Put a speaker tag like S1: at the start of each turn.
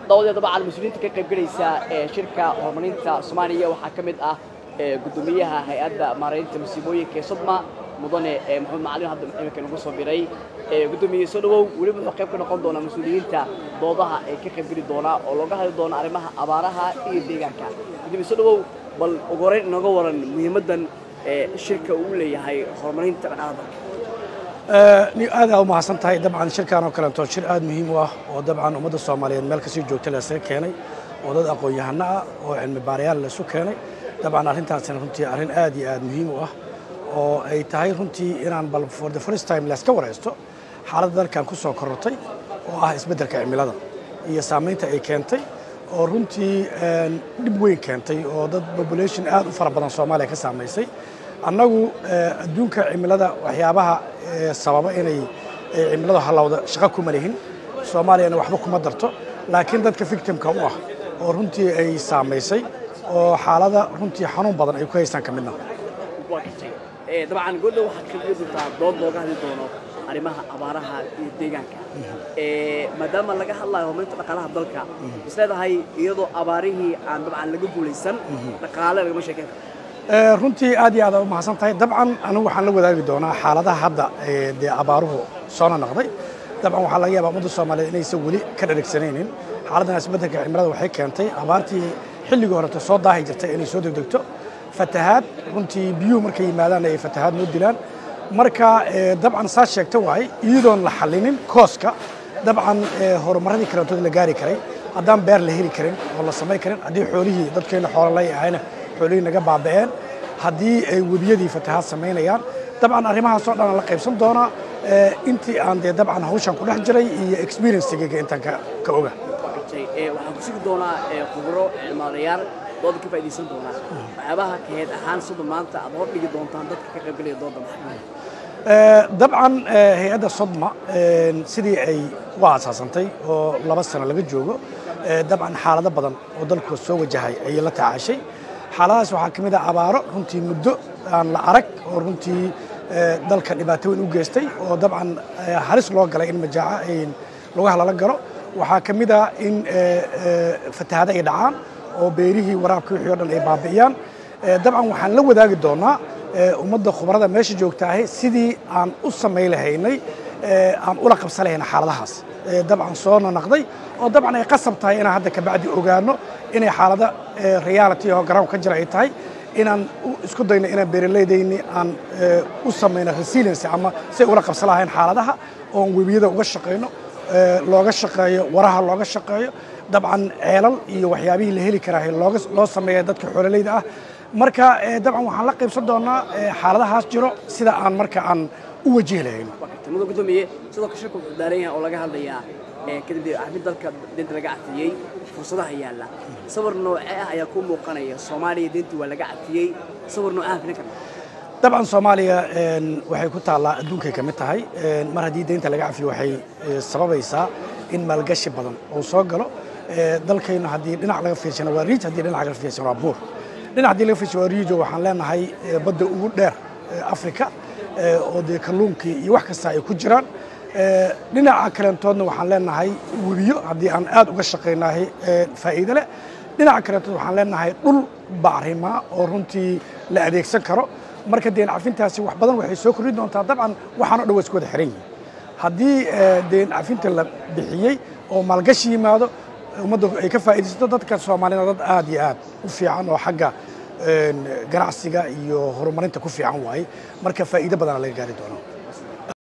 S1: dawadeed dabcan mas-uuliyiinta ka qaybgelaysa ee shirka horumarinta soomaaliya waxaa ka mid ah gudoomiyaha hay-adda maaraynta masiibooyinka ee sodma mudane maxamed macalin hadda iminka nagu soo biray gudoomiye soo dhawow weliba wuxuu qayb ka noqon doonaa mas-uuliyiinta doodaha ee ka qaybgeli doonaa oo looga hadli doona arrimaha abaaraha iyo deegaanka gudoomiye soo dhawow bal ugu horeyn inooga waran muhiimaddan shirka uu leeyahay horumarinta dhaqaalaha dalka
S2: aada u mahadsan tahay dabcan shirkan oo kaleeto shir aada muhiim u ah oo dabcan ummadda soomaaliyeed meel kasii joogta laysaga keenay oo dad aqoon-yahano ah oo cilmi baarayaal laysu keenay dabcan arrintaasina runtii arrin aad iyo aad muhiim u ah oo ay tahay runtii inaan bal for the first time layska waraysto xaaladda dalkan ku soo korortay oo ah isbeddelka cimilada iyo saamaynta ay keentay oo runtii dhib weyn keentay oo dad population aad u fara badan soomaaliya ka saamaysay annagu adduunka cimilada waxyaabaha sababa inay cimiladu hallowda shaqo kuma lihin soomaaliyana waxba kuma darto laakiin dadka victimka u ah oo runtii ay saamaysay oo xaalada runtii xanuun badan ay ku haystaan ka midna
S1: dabcan goodha waxaad ka dhigi doontaa dood looga hadli doono arrimaha abaaraha iyo deegaanka maadaama laga hadlayo horumarinta dhaqaalaha dalka is leedahay iyadoo abaarihii aan dabcan laga guulaysan dhaqaale lagama sheeken karo
S2: runtii aad iyo aad u mahadsan tahay dabcan anigu waxaan la wadaagi doonaa xaaladaha hadda dee abaaruhu soona noqday dabcan waxaa laga yaabaa ummadda soomaaliyeed inaysan weli ka dharagsanaynin xaaladdan isbeddelka cimilada waxay keentay abaartii xilligii horeta soo daahi jirtay inay soo degdegto fatahaad runtii biyuhu markay yimaadaan ay fatahaad noo dilaan marka dabcan saas sheegta waaye iyadoon la xallinin kooska dabcan horumaradii kalantood la gaari karay haddaan beer la heli karin oo la samayn karin haddii xoolihii dadkeenna xoololay ahayna xoolihii naga baaba'een haddii ay webiyadii fatahaad samaynayaan dabcan arrimahaasoo dhan la qaybsan doonaa intii aan dee dabcan hawshan ku dhex jiray iyo experiencegayga intaan ka oga
S1: waxaan ku sugi doonaa khubro cilmaadayaal dooda ka faa'iidaysan doonaa waxyaabaha kaheed ahaan sida maanta aad hor dhigi doontaan dadka ka qaybgalaya dooda maxaa
S2: dabcan hay-adda sodma sidii ay u aasaasantay oo laba sano laga joogo dabcan xaalado badan oo dalku soo wajahay ayay la tacaashay xaaladahaas waxaa ka mid ah abaaro runtii muddo aan la arag oo runtii dalka dhibaato weyn u geystay oo dabcan halis loo galay in majaaca lugaha lala galo waxaa ka mid ah in fatahaado ay dhacaan oo beerihii waraabka wixii o dhan ay baabi'iyaan dabcan waxaan la wadaagi doonaa ummadda khubarada meesha joogtaahe sidii aan u samay lahaynay aan ula qabsan lahayna xaaladahaas dabcan soo nanaqday oo dabcan ay qasab tahay inaan hadda kabacdi ogaano inay xaalada reality oo garoon ka jira ay tahay inaan isku dayno inaan beeralaydayni aan u samayno resiliency ama si ay ula qabsan lahayn xaaladaha oon webiyada uga shaqayno looga shaqeeyo waraha looga shaqeeyo dabcan ceelal iyo waxyaabihii la heli karaa loo sameeya dadka xoololayda ah marka dabcan waxaan la qaybsan doonaa xaaladahaas jiro sida aan marka aan u wajihi lahayno
S1: muda gudoomiye sidoo kale shirku wuxuu daaran yahay oo laga hadlayaa kadib arrin dalka deynta laga cafiyey fursadaha yaalla sawir noocee ah ayaa kuu muuqanaya soomaaliya deyntii waa laga cafiyey sawir noocaan filin karna
S2: dabcan soomaaliya waxay ku taallaa adduunkay ka mid tahay mar haddii deynta laga cafiyo waxay sababaysaa in maalgashi badan uu soo galo dalkaynu haddii dhinac laga fiirsano waa riij haddii dhinac laga fiirsano waa buur dhinac haddii laga fiirsano waa riijo waxaan leenahay badda ugu dheer afrika oo dee kalluunkii iyo wax kasta ay ku jiraan dhinaca kalentoodna waxaan leenahay webiyo haddii aan aad uga shaqaynahay faa'iido leh dhinaca kalentood waxaan leenahay dhul bacrima oo runtii la adeegsan karo marka deen cafintaasi wax badan waxay soo kordhin doontaa dabcan waxaan o dhan waa isku wada xiran yihin haddii deen cafinta la bixiyey oo maalgashi yimaado ummadda ay ka faa'iidaysato dadka soomaalida dad aad iyo aad u fiican oo xagga ganacsiga iyo horumarinta ku fiican waaye marka faa'iido badana laga gaari doono